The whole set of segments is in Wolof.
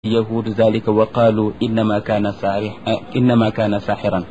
yahud zalika wa qaalu innama kaana saari innama kaana saaxiran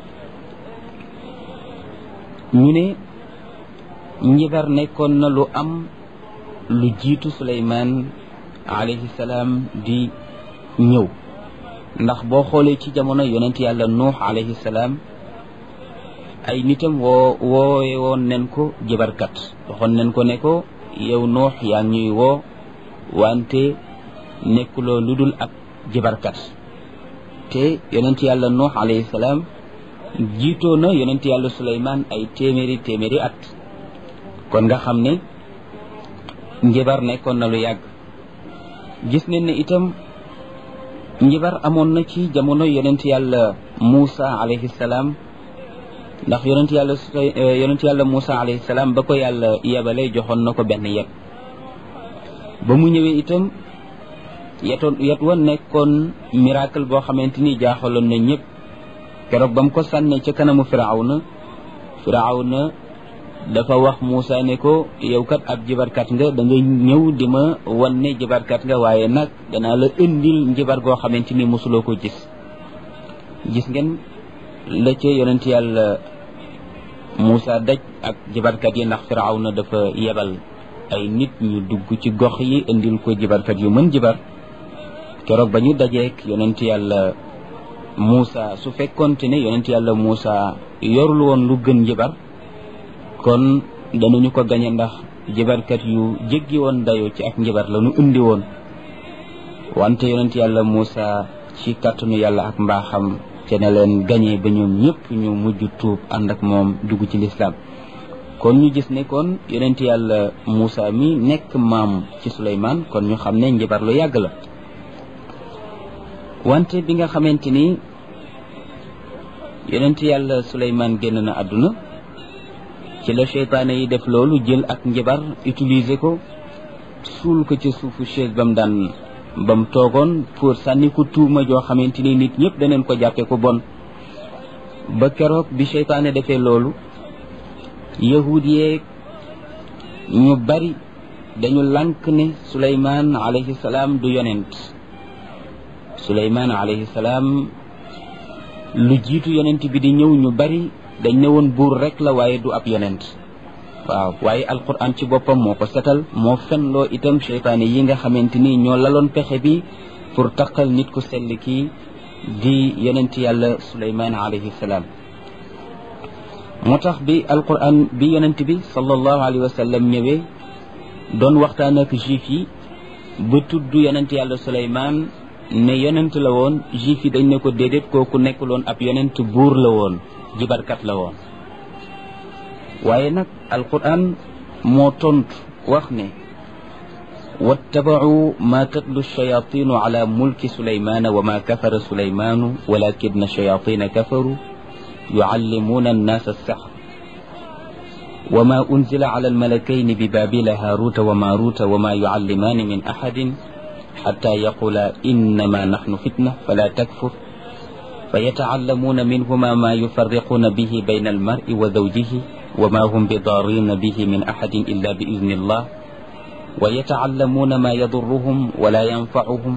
ñu ne njibar nekkoon na lu am lu jiitu suleymaan alayhi salaam di ñëw ndax boo xoolee ci jamono yonent yàlla nuux alayhi salaam ay nitam woo woowe woon nen ko jibarkat waxoon nen ko ne ko yow nuux yaa ngi ñuy woo wante nekkuloo lu dul ab jibarkat te yonent yàlla nuux alayhi salaam jiitoo na yonent yàlla suleymaan ay téeméeri téeméeri at kon nga xam ne njibar nekkoon na lu yàgg gis nañ ne itam njibar amoon na ci jamono yonent yàlla Muusa alayhi salaam ndax yonent yàlla yonent yàlla Muusa alayhi salaam ba ko yàlla yebale joxoon na ko benn yet ba mu ñëwee itam yetoon yet wa nekkoon miracle boo xamante ni jaaxaloon na ñëpp keroog ba mu ko sànnee ca kanamu firawna firawna dafa wax Muusa ne ko yow kat ab jibarkat nga da nga ñëw di ma wan ne jibarkat nga waaye nag danaa la indil njibar goo xamante ni mosuloo ko gis gis ngeen la ca yonent yàlla Muusa daj ak jibarkat yi ndax firawna dafa yebal ay nit ñu dugg ci gox yi indil ko jibarkat yu mën jibar keroog ba ñu dajeek yonent yàlla Muusa su fekkonte ne yonent yàlla Muusa yorul woon lu gën njibar kon danañu ko gañe ndax jibarkat yu jéggi woon dayoo ci ak njibar la ñu indi woon wante yonent yàlla Muusa ci kàttanu yàlla ak mbaaxam te ne leen gañe ba ñoom ñëpp ñu mujj tuub ànd ak moom dugg ci lislaam kon ñu gis ne kon yonent yàlla Muusa mi nekk maam ci Suleymaan kon ñu xam ne njibar lu yàgg la wante bi nga xamante ni yonent yàlla Suleymaan génn na àdduna ci la seytaane yi def loolu jël ak njibar utiliser ko suul ko ca suufu chaise ba mu daan ba mu toogoon pour sànni ko tuuma joo xamante ni nit ñëpp daneen ko jàppe ko bon ba keroog bi seytaane defee loolu yahud yeeg ñu bari dañu lànk ne Suleymaan alayhi salaam du yonent Suleymaan alayhi salaam lu jiitu yonent bi di ñëw ñu bari dañ ne woon buur rek la waaye du ab yonent waaw waaye alquran ci boppam moo ko setal moo fenloo itam seytaane yi nga xamante ni ñoo laloon pexe bi pour taqal nit ku sell kii di yonent yàlla suleymaan alayhi salaam moo tax bi alquran bi yonent bi sallallahu alayhi wa sallam ñëwee doon waxtaan ak juif yi ba tudd yonent yàlla suleymaan ne yonent la woon juif yi dañ ne ko déedéet kooku nekkuloon ab yonent buur la woon jibarkat la woon waaye nag alquran moo tontu wax ne wattabacuu ma tatlu shayatinu ala mulki sulaymana wa ma kafara sulaymanu walakina shayatina kafaru yucallimuuna annaasa alsaxr وما أنزل على الملكين ببابل هاروت وماروت وما يعلمان من أحد حتى يقولا إنما نحن فتنة فلا تكفر فيتعلمون منهما ما يفرقون به بين المرء وزوجه وما هم بضارين به من أحد إلا بإذن الله ويتعلمون ما يضرهم ولا ينفعهم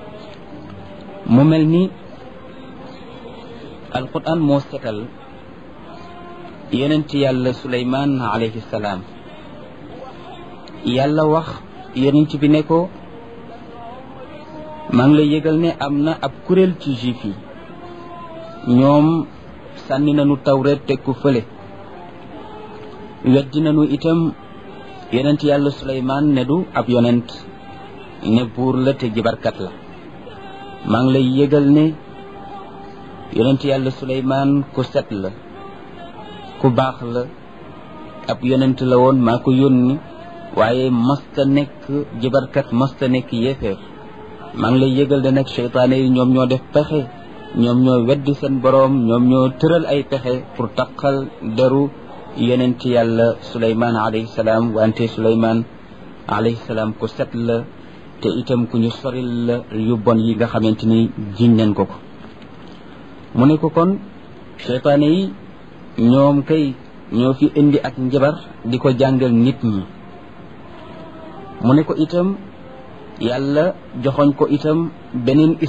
مملني القرآن موسكل يننت يالا سليمان عليه السلام يالا وخ يننت بنكو maa ngi lay yëgal ne am na ab kuréel ci juif yi ñoom sànni nañu tawreet teg ko fële weddi nañu itam yonent yàlla suleymaan ne du ab yonent ne buur la te jibarkat la maa ngi lay yëgal ne yonent yàlla suleymaan ku set la ku baax la ab yonent la woon maa ko yónni waaye masta nekk jibarkat masta nekk yéeféer maa ngi lay yëgal ne nag seytaane yi ñoom ñoo def pexe ñoom ñoo weddi seen boroom ñoom ñoo tëral ay pexe pour taqal deru yonent yàlla suleymaan alayhi salaam wante suleymaan alayhi salaam ku set la te itam ku ñu soril la yu bon yi nga xamante ni jiñ nañ ko ko mu ne ko kon seytaane yi ñoom kay ñoo fi indi ak njabar di ko jàngal nit ñi mu ne ko itam yàlla joxoñ ko itam beneen